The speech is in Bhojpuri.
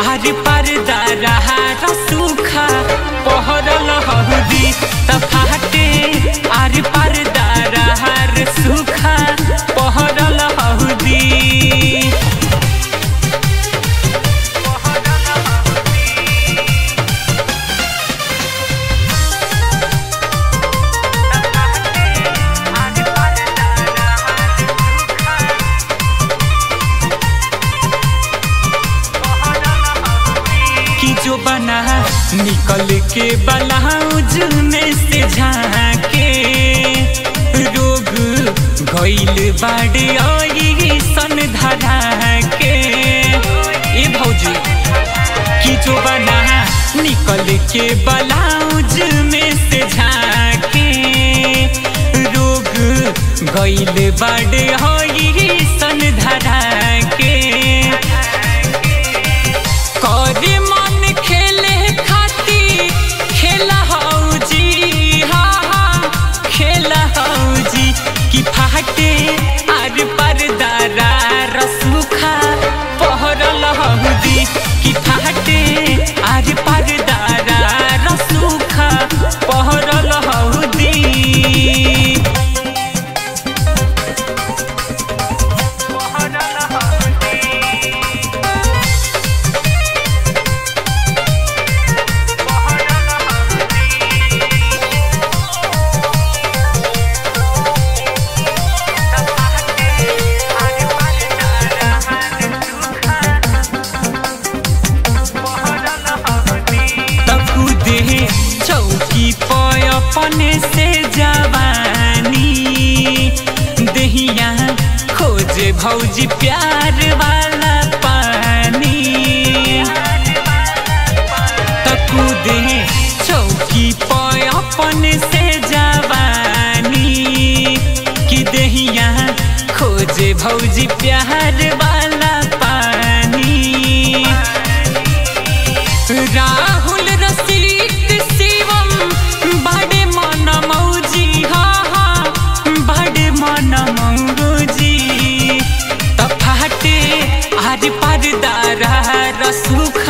आर पर्दा रहा सूखा पहरल हहुदी त फाटे आर पर्दा रहा सूखा पहरल हहुदी की जो बना निकल के ब्लाउज में से झाके रोग गइल बाड़े आई सन धरा के ए भौजी की जो बना निकल के ब्लाउज में से झाके रोग गइल बाड़े आई सन धरा के करे मन खेले खाती खेला हौजी हा हा खेला हौजी कि फाटे आर परदारा रसुखा पहरल हौदी कि फाटे आर परदारा रसुखा पहरल हौदी तकुदे चौकी पर अपने से जवानी दहिया खोजे भौजी प्यार वाला पानी तकुदे चौकी पर अपने से जवानी कि दहिया खोजे भौजी प्यार वाला पानी राहुल रसिक शिवम बड़े मन मौजी हा हा बड़े मन मौजी त फाटे आर पर्दा रहा रसुख